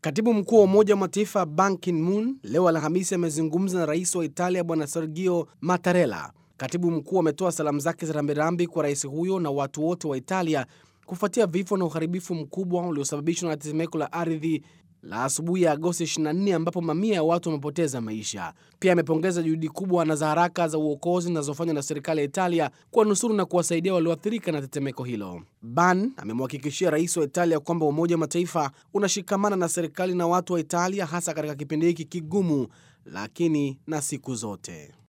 Katibu mkuu wa Umoja wa Mataifa Ban Ki-moon leo Alhamisi amezungumza na rais wa Italia Bwana Sergio Mattarella. Katibu mkuu ametoa salamu zake za rambirambi kwa rais huyo na watu wote wa Italia kufuatia vifo na uharibifu mkubwa uliosababishwa na tetemeko la ardhi la asubuhi ya Agosti 24 ambapo mamia ya watu wamepoteza maisha. Pia amepongeza juhudi kubwa na za haraka za uokozi zinazofanywa na serikali ya Italia kuwanusuru na kuwasaidia walioathirika na tetemeko hilo. Ban amemhakikishia rais wa Italia kwamba Umoja wa Mataifa unashikamana na serikali na watu wa Italia hasa katika kipindi hiki kigumu, lakini na siku zote.